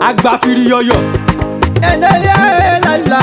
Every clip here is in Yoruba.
agbáfiri yọyọ. ẹnẹ́yẹ lálá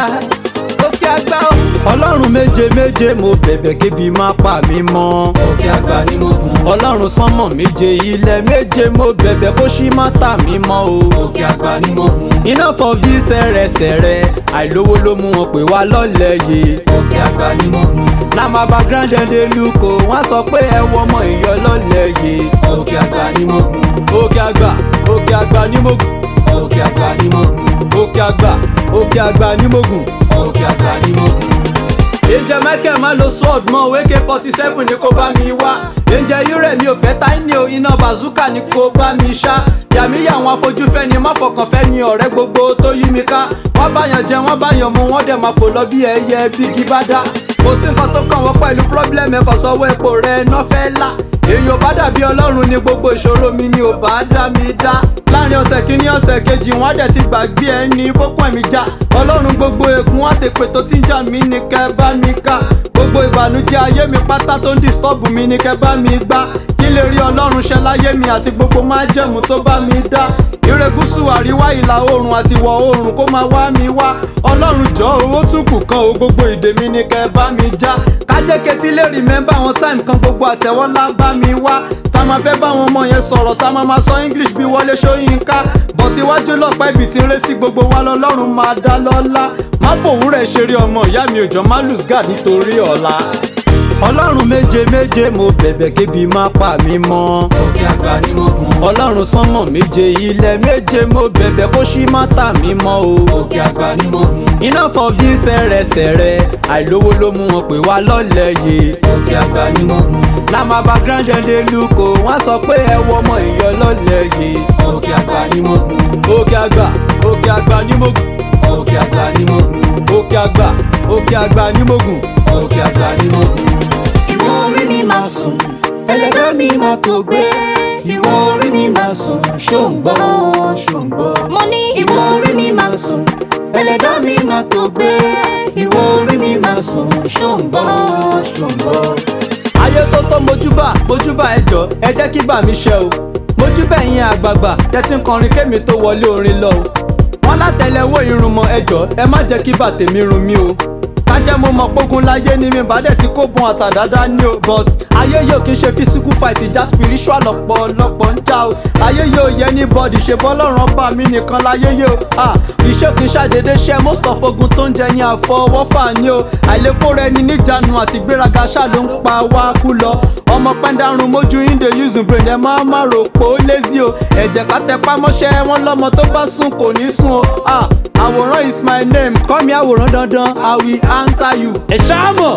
òkè àgbà o. ọlọ́run méje méje mo bẹ̀bẹ̀ kébi má pa mí mọ́. òkè àgbà ni mo gùn. ọlọ́run sánmọ̀ méje ilẹ̀ méje mo bẹ̀bẹ̀ kó ṣí má tà mí mọ́ o. òkè àgbà ni mo gùn. iná fọ bí sẹ̀rẹ̀sẹ̀rẹ̀ àìlówó ló mú wọn pè wá lọ́lẹ̀ yìí. òkè àgbà ni mo gùn. lámàbà grandende luko wọ́n sọ pé ẹ wọ ọmọ ìyọ lọ́lẹ̀ yìí. òkè àgbà ni mo gùn. òkè àgbà òkè àgbà ní mogun òkè àgbà ni mo gùn. òkè àgbà òkè àgbà ní mogun. òkè àgbà ni mo gùn. Angel Michael máa lo sword mọ́ AK forty seven ni kò bá mi wá. Angel Ire mi ò fẹ́ táìní o iná bazooka ni kò bá mi ṣá. Yàmí àwọn afojúfẹ́ ni má fọkàn fẹ́ ni ọ̀rẹ́ gbogbo tó yí mi ká. Wọ́n báyàn jẹ wọ́n báyàn mu wọ́n dẹ̀ máa fò lọ bí ẹyẹ bí igi bá dá. Kò sí nǹkan tó kàn wọ́n pẹ̀lú pírọ́blẹ̀mù ẹ̀kọ́ sọ́wọ́ epo rẹ̀ náà fẹ́ lá. Èyí ò bá dàbí ọlọ́run ni gbogbo ìṣòro mi ni ò bá dá mi dá. Láàrin ọ̀sẹ̀ kìíní ọ̀sẹ̀ kejì wọ́n á dẹ̀ ti gbàgbé ẹni bókun ẹ̀mí já. Ọlọ́run gbogbo ègún àtèpè tó ti ń jà mí ni kẹ́ bá mi ká gbogbo ìbànújẹ́ ayé mi pátá tó ń disturb mi ni kẹ́ bá mi gbá kí lè rí ọlọ́run ṣe láyé mi àti gbogbo májẹ̀mú tó bá mi dá ire gúúsù àríwá ìlà oòrùn àti ìwọ̀ oòrùn kó máa wá mi wá ọlọ́run jọ owó tún kù kan o gbogbo ìdè mi ni kẹ́ bá mi já kájẹ́kẹ́tì lè remember àwọn time kan gbogbo àtẹ̀wọ́lá bá mi wá tá máa fẹ́ bá àwọn ọmọ yẹn sọ̀rọ̀ tá máa máa sọ english bí wọlé ṣóyínká bọ̀tí iwájú lọ́pàá ibi tí ń ré sí gbogbo wa lọ́lọ́run máa dá lọ́lá má fòwúrẹ̀ ṣeré ọmọ ìyá mi òjò má lose guard nítorí ọ̀la. ọlọ́run méje méje mo bẹ̀bẹ̀ kébi má pa mí mọ́. òkè àgbà ni mo gùn. ọlọ́run sánmọ̀ méje ilẹ̀ méje mo bẹ̀bẹ̀ kó ṣí má tà mí mọ́ o. òkè àgbà ni mo gùn. iná fọ bí sẹ̀rẹ̀sẹ̀rẹ̀ àìlówó ló mú wọn pè wá lọ́lẹ̀ yìí. òkè àgbà ni mo gùn. lámàbà grandende luko wọ́n sọ pé ẹ wọ ọmọ ìyọ lọ́lẹ̀ yìí. òkè àgbà ni mo gùn. òkè àgbà òkè àgbà ní mogun òkè àgbà ni mo gùn. òkè àgbà òkè àgbà ní mogun. òkè àgbà ni mo gùn. ìwọ orí mi máa sùn ẹlẹgbẹ́ mi máa tó gbé ìwọ orí mi máa sùn ṣòǹgbọ́ ṣòǹgbọ́. mo ní ìwọ orí mi máa sùn ẹlẹ́dàá mi máa tó gbé ìwọ orí mi máa sùn ṣòǹgbọ́ ṣòǹgbọ́. ayé tó tó mojúbà mojúbà ẹjọ ẹ jẹ́ kí bà mí ṣe o mojúbà ẹ̀yin àgbààgbà tẹ́tí ń kọrin kémi tó wọlé orin lọ o wọ́n látẹ̀lẹ́wọ́ irunmọ̀ ẹjọ ẹ má jẹ́ kí bàtẹ̀mí run mí o kájẹ́ mo mọ̀ pógun láyé ni mi bá dẹ̀ ti kó bun àtàdáda ní o but ayé yóò kí n ṣe physical fight ìjà spiritual ọ̀pọ̀lọpọ̀ ń jà o ayé yóò yẹ ní bọ́ọ̀dì ṣe bọ́lọ́run ọba mi nìkan láyé yóò ah iṣẹ́ kì í ṣàdédé ṣe most of ogun tó ń jẹ ní àfọwọ́fà ni o àìlèkó rẹ ni níjànú àti gbéraga ṣáà ló ń pa wá kú lọ ọmọ pẹ́ńdàrún mójú inde using brain ẹ máa má rò pé ó lazy o ẹ̀jẹ̀ ká tẹpá mọ́ṣẹ́ wọn lọ́mọ tó bá sùn kò ní sùn o ah àwòrán is my name kọ́ mi àwòrán dandan i will answer you. ẹ ṣáàmọ̀.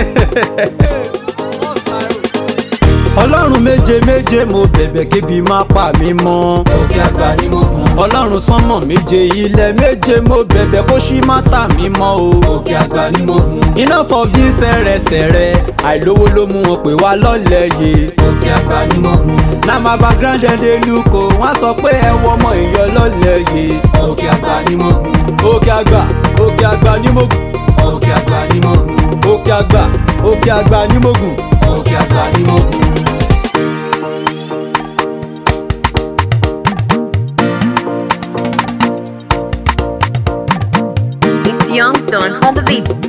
ọlọ́run méje méje mo bẹ̀bẹ̀ kébi má pa mí mọ́. òkè àgbà ni mo gùn. ọlọ́run sánmọ̀ méje ilẹ̀ méje mo bẹ̀bẹ̀ kó ṣí má tà mí mọ́ o. òkè àgbà ni mo gùn. iná fọ bí sẹ̀rẹ̀sẹ̀rẹ̀ àìlówó ló mú wọn pè wá lọ́lẹ̀ yìí. òkè àgbà ni mo gùn. lámàbà grandende luko wọ́n sọ pé ẹ wọ ọmọ ìyọ lọ́lẹ̀ yìí. òkè àgbà ni mo gùn. òkè àgbà òkè àgbà ní mogun òkè àgbà ni mo gùn. òkè àgbà òkè àgbà ní mogun. òkè àgbà ni mo gùn. It's Young Don on the beat.